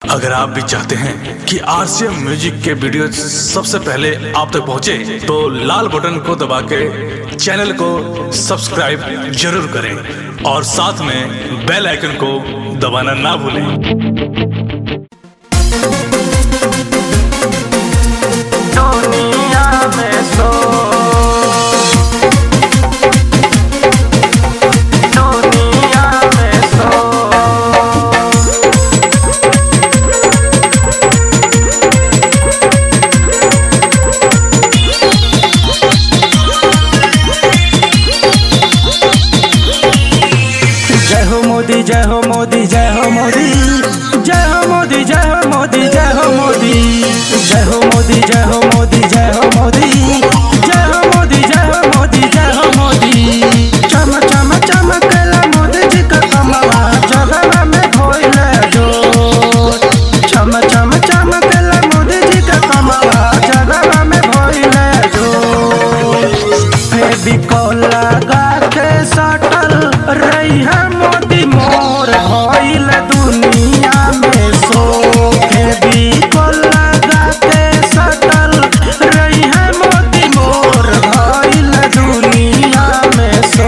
अगर आप भी चाहते हैं कि आरसीएम म्यूजिक के वीडियो सबसे पहले आप तक पहुंचे, तो लाल बटन को दबा के चैनल को सब्सक्राइब जरूर करें और साथ में बेल आइकन को दबाना ना भूलें दुनिया में सो दुनिया में सो जय हो मोदी जय हो मोदी जय हो मोदी जय हो मोदी जय हो मोदी जय हो मोदी जय हो मोदी जय हो मोदी जय हो मोदी जय हो मोदी जय हो मोदी जय हो मोदी चम चम चमकला मोदी जी का कमला जगह में भोइले जो चम चम चमकला मोदी जी का कमला जगह में भोइले जो फेविकोल लगा के सटल रही है मोदी मोर भइल दुनिया में सो फेविकोल लगा के सटल रही है मोदी मोर भइल दुनिया में सो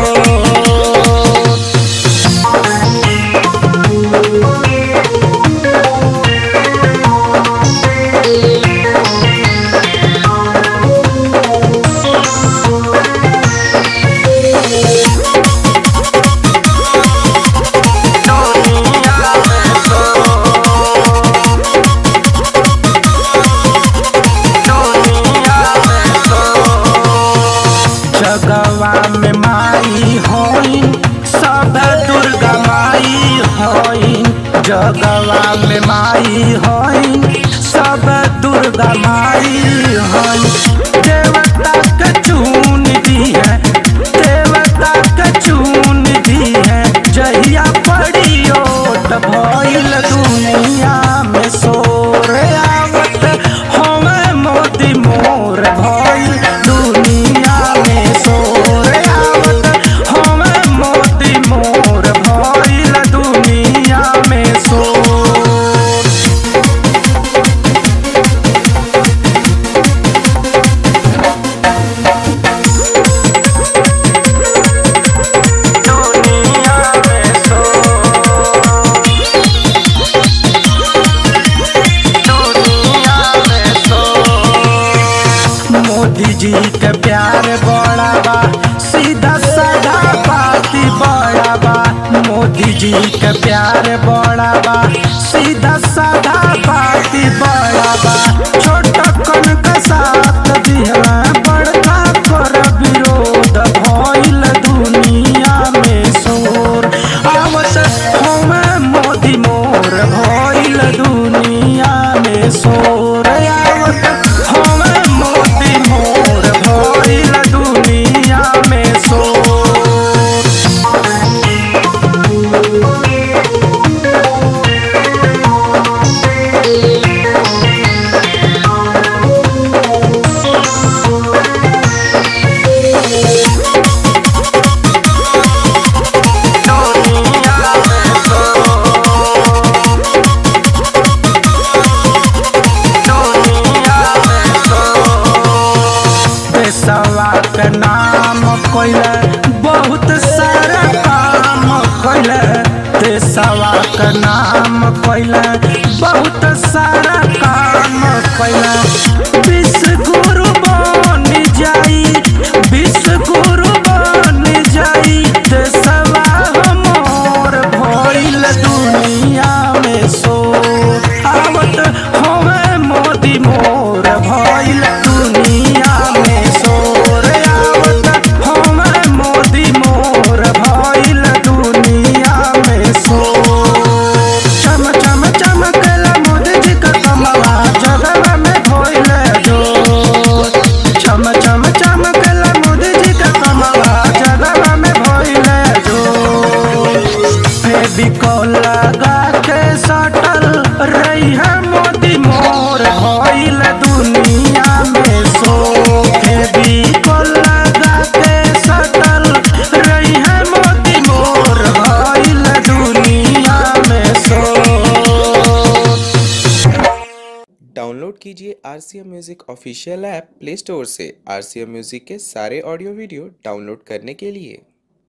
दुनिया में सो दुनिया में सो जगवा में माई होइन सब दुर्गा माई होइन जगवा में माई होइन सब दुर्गा माई होइन देवता के चून दी है देवता के चून दी है जहिया पड़ी ओट भइल दुनिया में सोर आवत हमें मोदी मोर भइल दुनिया में सोर आवत हमें मोदी मोर भइल दुनिया में सोर दुनिया में सो दुनिया में सो मोदी जी के प्यार बड़ा बा सीधा साधा बाती बड़ा बा मोदी जी के प्यार बड़ा बा सीधा साधा बाती बड़ा बा छोटा कन का साथ दिहला बड़का कर विरोध भइल दुनिया में शोर आवत हमें मोदी मोर भइल दुनिया में शोर आवत हमें मोदी मोर भइल दुनिया में शोर दुनिया में सो दुनिया में सो पेशवा के नाम कोइले बहुत सारा काम कोइले पेशवा के नाम कोइले बहुत सारा काम कोइले विश्व गुरु बन जाई विश्व गुरु बन जाई देशवा हमर भइल दुनिया में सो आवत हमें मोदी मोर भइल दुनिया में सोर आवत हमें मोदी मोर भइल दुनिया में सोर चम चम चमकला मोदी जी का कमला जगह में भइल जो चम चम चमकला मोदी जी का कमला जगह में भइल जो फेविकोल लगा के सटल रही है मोदी मोर भइल दुनिया में सो फेविकोल लगा के सटल रही है मोदी मोर भइल दुनिया में सो डाउनलोड कीजिए R C M music official app play store से आर सी एम म्यूज़िक के सारे ऑडियो वीडियो डाउनलोड करने के लिए